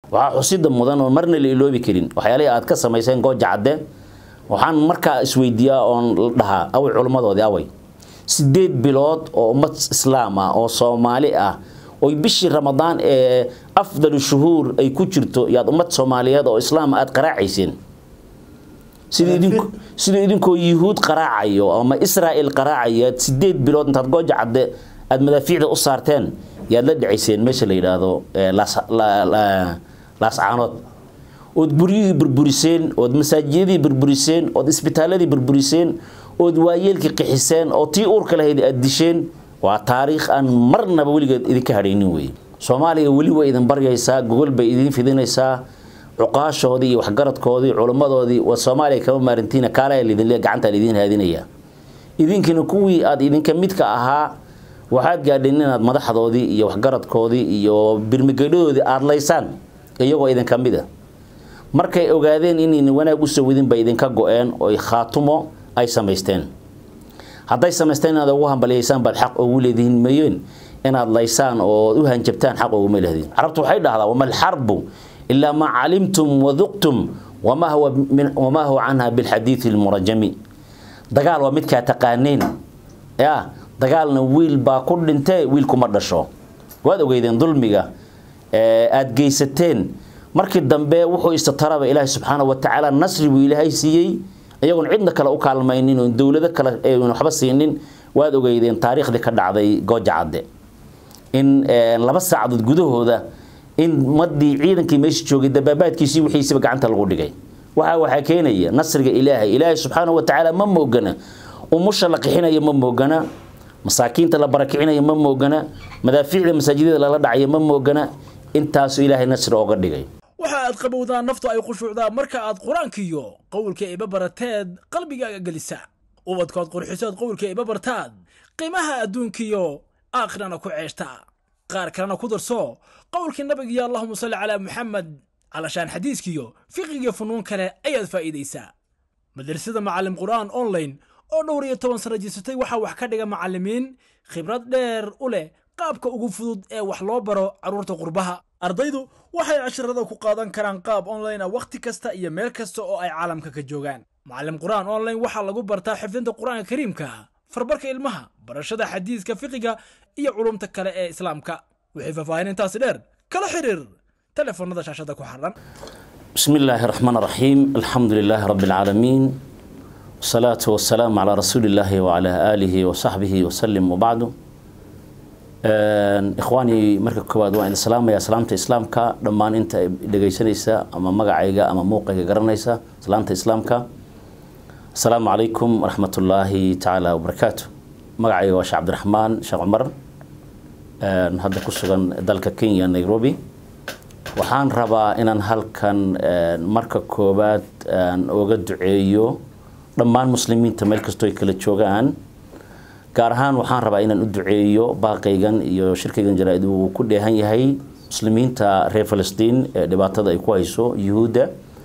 waxaa xusida mudan oo marna la iloobi karin waxyaalihii aad ka samayseen gooja cadde waxaan markaa isweydiiyaa oon la dhahaa away culimmadoodii away sideed bilood oo ummad islaam ah oo soomaali ah oy bishii ramadaan ee afdalu shuhuur ay ku jirto yaad ummad soomaaliyeed oo islaam aad qaraacayseen sida idinku sida idinkoo yuhuud qaraacayo ama israa'il qaraacayaad sideed bilood intaad gooja cadde aada madaafiicda u saarteen yaad la dhacayseen meesha la yidhaahdo laascaanood ood guryihii burburiseen ood masaajiyadii burburiseen ood isbitaaladii burburiseen ood waayeelkii qixiseen oo tii uurka lahayd aad disheen waa taariikh aan marnaba weligeed idinka hadhaynin weeye soomaaliya weli way idin baryaysaa gogol bay idin fidinaysaa cuqaashoodii iyo waxgaradkoodii culimmadoodii waa soomaaliya kama maarintiina kaalaya lidinle gacantaa lidiin haadinaya idinkina kuwii aad idinka midka ahaa waxaad gaadheen inaad madaxdoodii iyo waxgaradkoodii iyo birmigeydhadoodii aada laysaan iyagoo idinka mid a markay ogaadeen inayna wanaag usoo wadin bay idinka go-een oy khaatumo ay samaysteen hadday samaysteen inaad ugu hambaliyaysaan baad xaq ugu leedihiin mayeen inaad laysaan oo u hanjabtaan xaq uguma lehdin carabtu waxay dhahdaa wama alxarbu ilaa maa calimtum waduqtum wamaa huwa wamaa huwa canha bilxadiidi lmurajami dagaal waa midkaa taqaaneen ya dagaalna wiil baa ku dhintee wiilkuma dhasho waad ogeydeen dulmiga aada geysateen markii dambe wuxuu istataraba ilaahay subxaana wa tacaala nasri buu ilaahay siiyey iyagoon cidna kale u kaalmaynin oon dowlado kale waxba siinin waad ogeydeen taariikhdii ka dhacday gooja cadde in laba saacadood gudahooda in madii ciidankii meesha joogay dabaabaadkiisii wixiisiba gacanta lagu dhigay waxa waxaa keenaya nasriga ilaahay ilaahay subxaana wa tacaala ma moogana umusha la qixinaya ma moogana masaakiinta la barakicinayo ma moogana madaafiicda masaajidada lala dhacayo ma moogana intaasuu ilaahay nasri ooga dhigay waxa aad qabowdaa naftu ay khushuucdaa marka aad qur-aankiiyo qowlka iba barateed qalbigaaga gelisa ubadkood qurxisood qowlka iba bartaad qiimaha adduunkiyo aakhirana ku ceeshta qaar kalena ku darso qowlkii nabigiyo allahuma salli calaa muxamed calashaan xadiiskiyo fiqigiyo funuun kale ayaad faa'iidaysaa madrasada macallim qur'aan online oo dhowr iyo toban sano jirsatay waxaa wax ka dhiga macallimiin khibrad dheer u leh qaabka ugu fudud ee wax loo baro carruurta qurbaha ardaydu waxay casharada ku qaadan karaan qaab online ah wakhti kasta iyo meel kasta oo ay caalamka ka joogaan macallim qur'aan online waxaa lagu bartaa xifdinta qur'aanka kariimka farbarka ilmaha barashada xadiiska fiqiga iyo culumta kale ee islaamka wixii faahfaahin intaasi dheer kala xiriir telefoonada shaashada ku xaran بسم الله الرحمن الرحيم الحمد لله رب العالمين والصلاة والسلام على رسول الله وعلى آله وصحبه وسلم وبعد إخواني مركب كواد وإن السلام يا سلامة إسلامك لما أنت دقيسنيسا أما مقعيقا أما موقعيقا قرنيسا سلامة إسلامك السلام عليكم ورحمة الله تعالى وبركاته مقعيقا وش عبد الرحمن شيخ عمر هذا كسوغا دالك كينيا نيروبي waxaan rabaa inaan halkan marka koowaad uga duceeyo dhammaan muslimiinta meel kastoo ay kala joogaan gaar ahaan waxaan rabaa inaan u duceeyo baaqaygan iyo shirkaygan jaraa-id uu ku dheehan yahay muslimiinta reer falastiin ee dhibaatada ay ku hayso yuhuudda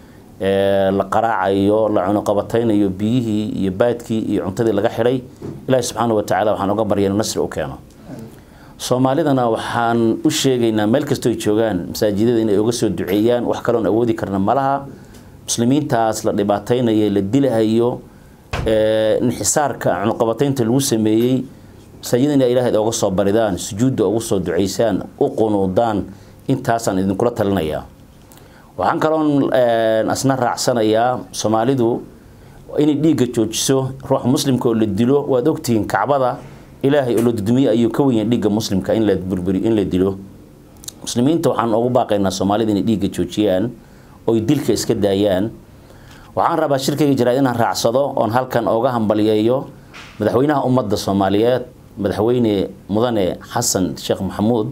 la qaraacayo la cunuqabataynayo biyihii iyo baadkii iyo cuntadii laga xidhay ilaahi subxaana wa tacala waxaan uga barya inuu nasri u keeno soomaalidana waxaan u sheegaynaa meel kastoo ay joogaan masaajidada inay uga soo duceeyaan wax kaloon awoodi karna malaha muslimiintaas la dhibaataynayo la dilahayo inxisaarka cunuqabataynta lagu sameeyey masaajida inay ilaahayd oga soo baridaan sujuudda ugu soo ducaysaan u qunuudaan intaasaan idinkula talinayaa waxaan kaloon asna raacsanayaa soomaalidu inay dhiigga joojiso ruuxa muslimka oo la dilo waad ogtihiin kacbada ilaahay oo la dudumiye ayuu ka wenyahay dhiigga muslimka in la burburi in la dilo muslimiinta waxaan ugu baaqaynaa soomaalida inay dhiigga joojiyaan oy dilka iska daayaan waxaan rabaa shirkayga jaraad inaan raacsado oon halkan ooga hambaliyeeyo madaxweynaha ummadda soomaaliyeed madaxweyne mudane xasan sheekh maxamuud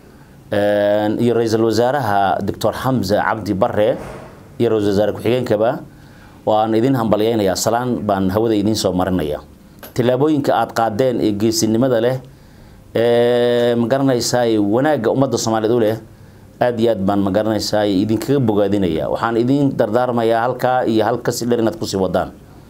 iyo ra-iisul wasaaraha doctor xamse cabdi bare iyo ra-isul wasaare ku-xigeenkaba waan idin hambaliyeynayaa salaan baan hawada idiin soo marinaya tillaabooyinka aada qaadeen ee geesinimada leh ee magaranaysaa wanaagga ummadda soomaaliyeed u leh aada iyo aad baan magaranaysaa idinkaga bogaadinaya waxaan idin dardaarmayaa halkaa iyo halkasi dher inaad kusii wadaan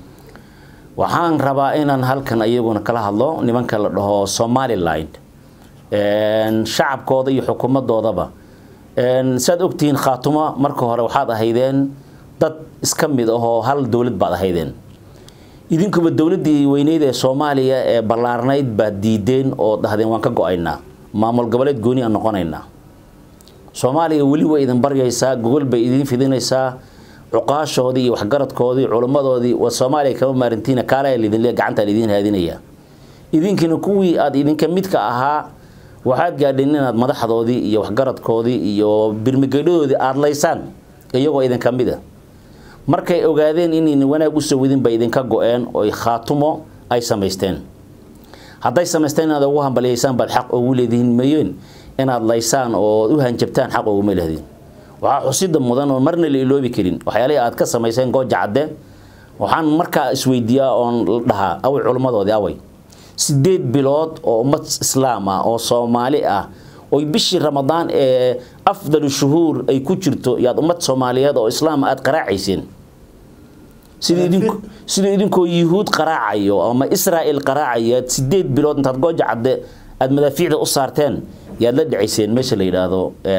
waxaan rabaa inaan halkan iyaguna kala hadlo nimanka la dhaho somaliland shacabkooda iyo xukuumadoodaba saad ogtihiin khaatumo marka hore waxaad ahaydeen dad iska mid ahoo hal dowlad baad ahaydeen idinkuba dowladdii weyneyd ee soomaaliya ee ballaarnayd baad diideen oo dhahdeen waan ka go-aynaa maamul goboleed gooni aan noqonaynaa soomaaliya weli way idin baryaysaa gogol bay idin fidinaysaa cuqaashoodii iyo waxgaradkoodii culimmadoodii waa soomaaliya kama maarintiina kaala lidinle gacantaa lidiin haadinaya idinkiina kuwii aada idinka midka ahaa waxaad gaadheen inaad madaxdoodii iyo waxgaradkoodii iyo birmigeydhadoodii aada laysaan iyagoo idinka mid a markay ogaadeen inayna wanaag usoo wadin bay idinka go-een oy khaatumo ay samaysteen hadday samaysteen inaad ugu hambaliyaysaan baad xaq ugu leedihiin mayeen inaad laysaan oo u hanjabtaan xaq uguma lehdin waxaa xusida mudan oo marna la iloobi karin waxyaalihii aad ka samayseen gooja cadde waxaan markaa isweydiiyaa oon dhahaa away culimmadoodii away sideed bilood oo ummad islaam ah oo soomaali ah oy bishii ramadaan ee afdalu shuhuur ay ku jirto yaad ummad soomaaliyeed oo islaama aada qaraacayseen sidii idinkoo yuhuud qaraacayo ama israa'il qaraacayaad sideed bilood intaad gooja cadde aada madaafiicda u saarteen yaad la dhacayseen meesha la yidhaahdo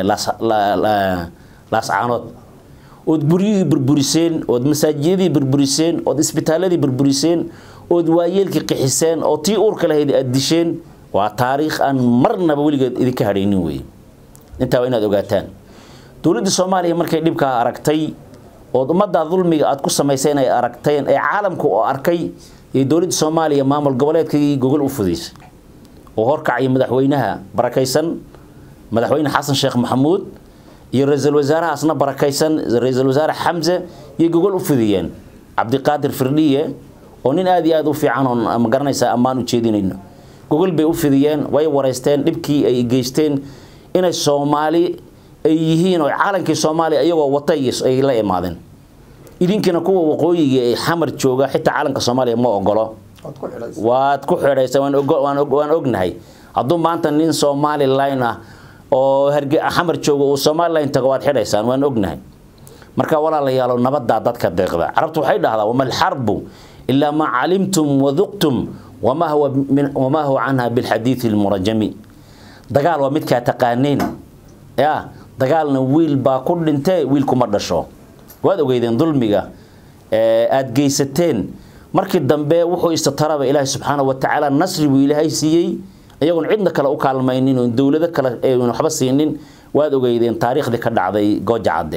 laascaanood ood guryihii burburiseen ood masaajiyadii burburiseen ood isbitaaladii burburiseen ood waayeelkii qixiseen oo tii uurka lahayd aada disheen waa taariikh aan marnaba weligeed idinka hadhaynin wey intaa waa inaad ogaataan dowladda soomaaliya markay dhibkaa aragtay ood ummaddaa dulmiga aad ku samayseen ay aragteen ee caalamku oo arkay iyo dowladda soomaaliya maamul goboleedkii gogol u fudaysay oo horkacaya madaxweynaha barakaysan madaxweyne xasan sheekh maxamuud iyo ra-iisul wasaarahaasna barakaysan ra-iisul wasaare xamse iyo gogol u fidiyeen cabdiqaadir firdhiye oo nin aada iyo aada u fiican oon ma garanaysaa ammaan u jeedinayno gogol bay u fidiyeen way wareysteen dhibkii ay geysteen inay soomaali ay yihiin oo caalankii soomaaliya iyagoo watay ay la imaadeen idinkiina kuwa waqooyiga ee xamar jooga xitaa caalanka soomaaliya ma ogolo waad ku xidhaysa waan ognahay hadduu maanta nin somaliline ah oo xamar jooga uu somaliline tago waad xidhaysaan waan ognahay marka walaalayaalo nabadaa dadka deeqda carabtu waxay dhahdaa wama alxarbu ilaa maa calimtum waduqtum wamaa huwa canha bilxadiidi lmurajami dagaal waa midkaa taqaaneen ya dagaalna wiil baa ku dhintee wiil kuma dhasho waad ogeydeen dulmiga aada geysateen markii dambe wuxuu istataraba ilaahay subxaana wa tacaala nasri buu ilaahay siiyey iyagoon cidna kale u kaalmaynin oon dowlado kale waxba siinin waad ogeydeen taariikhdii ka dhacday gooja cadde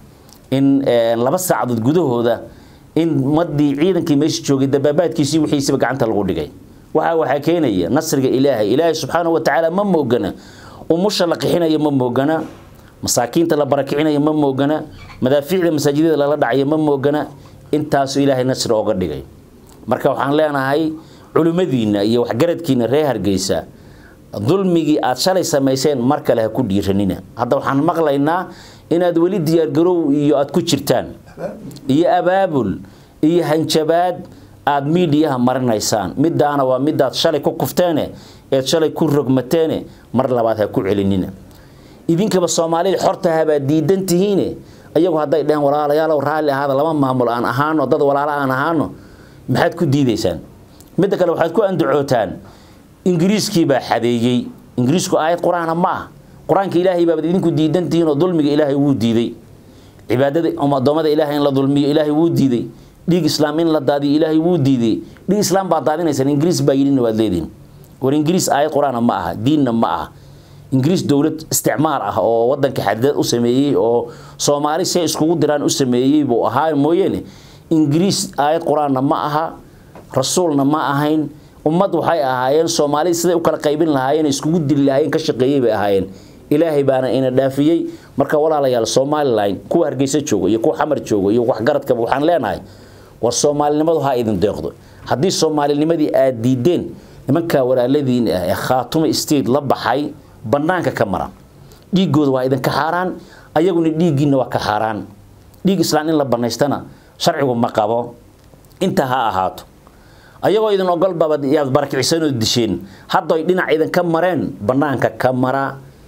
in laba saacadood gudahooda in ummadii ciidankii meesha joogay dabaabaadkiisii wixiisiba gacanta lagu dhigay waxa waxaa keenaya nasriga ilaahay ilaahay subxaana wa tacaala ma moogana umusha la qixinayo ma moogana masaakiinta la barakicinayo ma moogana madaafiicda masaajidada lala dhacayo ma moogana intaasu ilaahay nasri ooga dhigay marka waxaan leenahay culimmadiinna iyo waxgaradkiina reer hargeysa dulmigii aada shalay samayseen mar kale ha ku dhiiranina hadda waxaan maqlaynaa inaad weli diyaargarow iyo aada ku jirtaan iyo abaabul iyo hanjabaad aada miidiyaha marinaysaan midaana waa midaad shalay ku kufteene eed shalay ku rogmateene mar labaad ha ku celinina idinkaba soomaalida xortahabaa diidan tihiine ayagu hadday dheheen walaalayaalow raalli ahaada lama maamul aan ahaano dad walaalo aan ahaano maxaad ku diidaysaan midda kale waxaad ku andacootaan ingiriiskii baa xadeeyey ingiriisku aayad qur-aana ma ah qur-aanka ilaahay baabaad idinku diidan tihiin oo dulmiga ilaahay wuu diiday cibaadada addoommada ilaahay in la dulmiyo ilaahay wuu diiday dhiig islaam in la daadiyo ilaahay wuu diiday dhiig islaam baad daadinaysaan ingiriis baa yidhina waad leedihin war ingiriis aayad qur-aana ma aha diinna ma aha ingiriis dowlad isticmaar ah oo wadanka xadidad u sameeyey oo soomaali see iskugu diraan u sameeyey buu ahaa mooyeene ingiriis aayad qur-aanna ma aha rasuulna ma ahayn ummad waxay ahaayeen soomaalida siday u kala qaybin lahaayeen iskugu dili lahaayeen ka shaqeeyey bay ahaayeen ilaahay baana ina dhaafiyey marka walaalayaal somaliline kuwa hargeysa jooga iyo kuwa xamar jooga iyo waxgaradkaba waxaan leenahay war soomaalinimadu ha idin deeqdo haddii soomaalinimadii aad diideen nimankaa walaaladiin ah ee khaatumo state la baxay banaanka ka mara dhiigooda waa idinka xaaraan ayaguna dhiiggiina waa ka xaaraan dhiig islaan in la banaystana sharcigu ma qabo inta ha ahaato ayagoo idin ogolbaba yaad barakicisanoo disheen hadday dhinac idinka mareen banaanka ka mara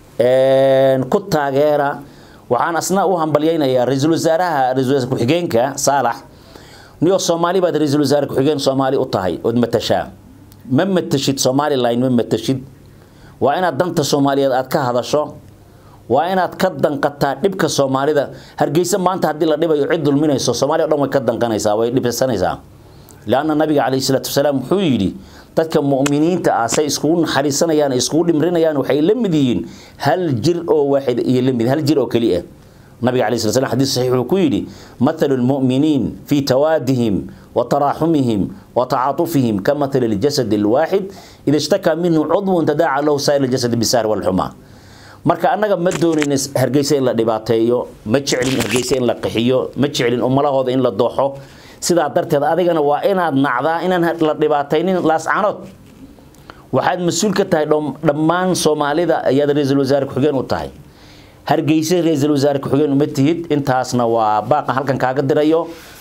ku taageera waxaan asna u hambalyaynayaa ra-iisul wasaaraha ra-isul wasaar ku-xigeenka saalax niyoo soomaali baad ra-iisul wasaare ku-xigeen soomaali u tahay ood matashaa ma matashid somaliline ma matashid waa inaad danta soomaaliyeed aad ka hadasho waa inaad ka danqataa dhibka soomaalida hargeysa maanta haddii la dhibayo cid dulminayso soomaaliya o dhan way ka danqanaysaa way dhibsanaysaa leanna nabiga calayhi salaatu wasalaam wuxuu yidhi dadka mu'miniinta ah say iskugu naxariisanayaan iskugu dhimrinayaan waxay la mid yihiin hal jir oo waaxid iyo la mid hal jir oo keliya nabiga calayhi salatu wasalaam xadiis saxiix wuxuu ku yidhi mathalu lmu'miniin fii tawaadihim وتراحمهم وتعاطفهم كمثل الجسد الواحد إذا اشتكى منه عضو تداعى له سائر الجسد بالسهر والحمى marka annaga ma doonayn hargeysa in la dhibaateeyo ma jeclin hargeysa in la qixiyo ma jeclin umalahooda in la dooxo sidaa darteed adigana waa inaad nacdaa inaan la dhibaataynin laascanood waxaad mas-uul ka tahay dhammaan soomaalida ayaad ra-iisul wasaare ku-xigeen u tahay hargeysa ra-iisul wasaare ku-xigeen uma tihid intaasna waa baaqa halkan kaaga dirayo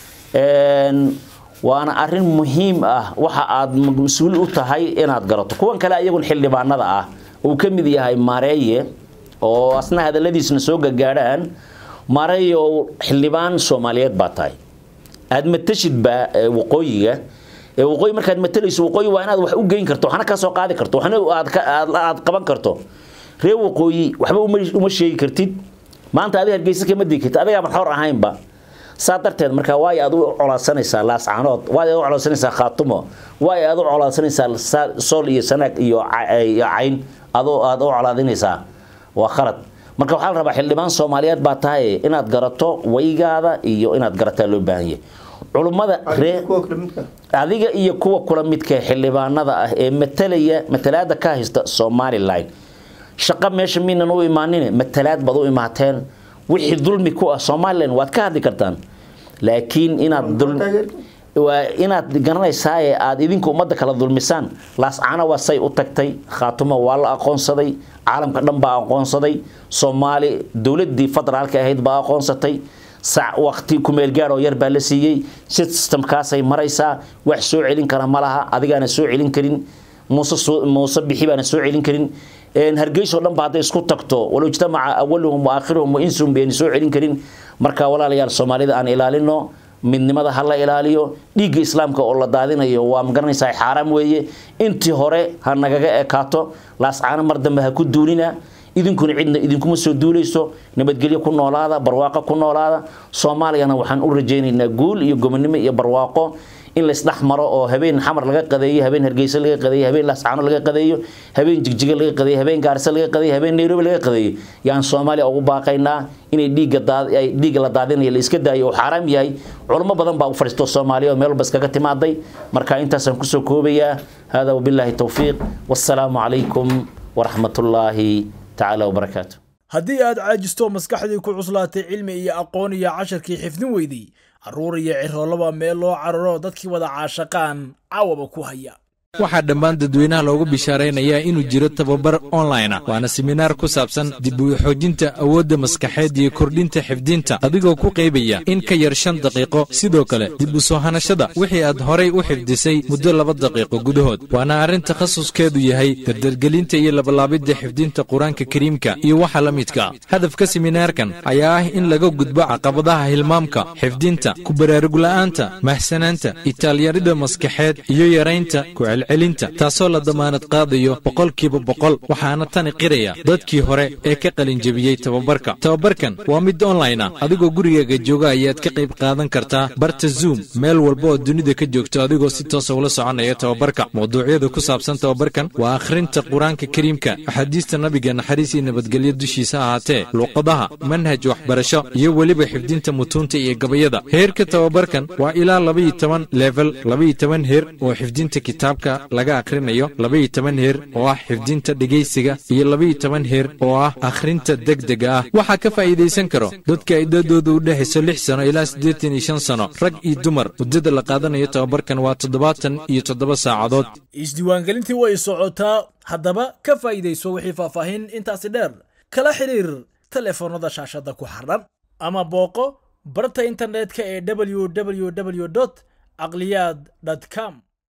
waana arin muhiim ah waxa aad mas-uul u tahay inaad garato kuwan kale iyagun xildhibaanada ah uu ka mid yahay mareeye oo asna hadaladiisna soo gagaadhaan mareeye oo xildhibaan soomaaliyeed baa tahay aad matashid baa waqooyiga waqooyi markaad matalayso waqooyi waa inaad wax u geyn karto waxna ka soo qaadi karto waxna aad qaban karto reer waqooyi waxba uma sheegi kartid maanta adiga hargeysa kama digi kartid adigaaba xor ahaynba saa darteed markaa waay aad u colaadsanaysaa laascanood waay aad u colaadsanaysaa khaatumo waay aad u colaadsanaysaa sool iyo sanaag iyo cayn adoo aad u colaadinaysaa waa khalad marka waxaa la rabaa xildhibaan soomaaliyeed baa tahay inaad garato waygaada iyo inaad garataa loo baahan yahay culummada ree adiga iyo kuwa kula midka xildhibaanada ah ee matalaya matalaada ka haysta somalilan shaqo meesha miinan u imaanin matalaad baad u imaateen wixii dulmi ku ah somalilan waad ka hadli kartaan laakiin inaad waa inaad garanaysaa ee aad idinku ummadda kala dulmisaan laascana waa say u tagtay khaatumo waa la aqoonsaday caalamka dhan baa aqoonsaday soomaali dowladii federaalka ahayd baa aqoonsatay sac waqti kumeel gaar oo yar baa la siiyey systemkaasay maraysaa wax soo celin kara ma laha adigaana soo celin karin muuse muuse bixi baana soo celin karin hargeyso dhan ba hadday isku tagto walow ijtamaca awaluhum wa aakhiruhum wa insuhum bayna soo celin karin marka walaalayaal soomaalida aan ilaalino midnimada ha la ilaaliyo dhiigga islaamka oo la daadinayo waa magaranaysaa xaaraam weeye intii hore ha nagaga ekaato laascaano mar dambe ha ku duulina idinkuna cidna idinkuma soo duulayso nabadgelyo ku noolaada barwaaqo ku noolaada soomaaliyana waxaan u rajaynaynaa guul iyo gobonimo iyo barwaaqo in laysdhex maro oo habeen xamar laga qadeeyo habeen hargeysa laga qadeeyo habeen laascaano laga qadeeyo habeen jigjiga laga qadeeyo habeen gaarisa laga qadeeyo habeen nairobi laga qadeeyo yaan soomaaliya ugu baaqaynaa inay dhiigga dhiigga la daadinayo la iska daayo oo xaaraam yahay culimo badan baa u fadhiisto soomaaliya oo meel walba iskaga timaaday marka intaasaan kusoo koobayaa hada wabilaahi towfiiq wassalaamu calaykum waraxmatullaahi tacaala wabarakaatu haddii aad caajisto maskaxdii ku cuslaatay cilmi iyo aqoon iyo casharkii xifdin weydey carruur iyo ciroolaba meel loo cararo dadkii wada caashaqaan caawaba ku haya waxaa dhammaan dadweynaha loogu bishaaraynayaa inuu jiro tababar online ah waana seminaar ku saabsan dib u xoojinta awoodda maskaxeed iyo kordhinta xifdinta adigoo ku qaybaya in ka yar shan daqiiqo sidoo kale dib u soo hanashada wixii aad horay u xifdisay muddo laba daqiiqo gudahood waana arrin takhasuskeedu yahay dardargelinta iyo labalaabidda xifdinta qur-aanka kariimka iyo waxa la midka hadafka seminaarkan ayaa ah in laga gudbo caqabadaha hilmaamka xifdinta ku baraarugla'aanta mahsanaanta itaalyarida maskaxeed iyo yaraynta celinta taasoo la damaanad qaadayo boqolkiiba boqol waxaana tani qiraya dadkii hore ee ka qalinjebiyey tababarka tababarkan waa mid online ah adigoo gurigaaga jooga ayaad ka qayb qaadan kartaa barta zoom meel walba oo dunida ka joogto adigoo si toosa ula soconaya tababarka mawduucyada ku saabsan tababarkan waa akhrinta qur-aanka kariimka axaadiista nabiga naxariis iyo nabadgelyo dushiisa ahaatee luuqadaha manhaj waxbarasho iyo weliba xifdinta mutuunta iyo gabayada heerka tababarkan waa ilaa labaiyo toban level labaiyo toban heer oo xifdinta kitaabka laga akhrinayo labaiyo toban heer oo ah xifdinta dhegaysiga iyo labaiyo toban heer oo ah akhrinta degdega ah waxaa ka faa'iidaysan karo dadka ay dadooda u dhexayso lix sano ilaa siddeetan iyo shan sano rag iyo dumar muddada la qaadanayo tababarkan waa toddobaatan iyo toddoba saacadood isdiiwaangelintii way socotaa haddaba ka faa'iidayso wixii faahfaahin intaasi dheer kala xidhiir telefoonnada shaashadda ku xardhan ama booqo barta internetka ee www caqliyaad com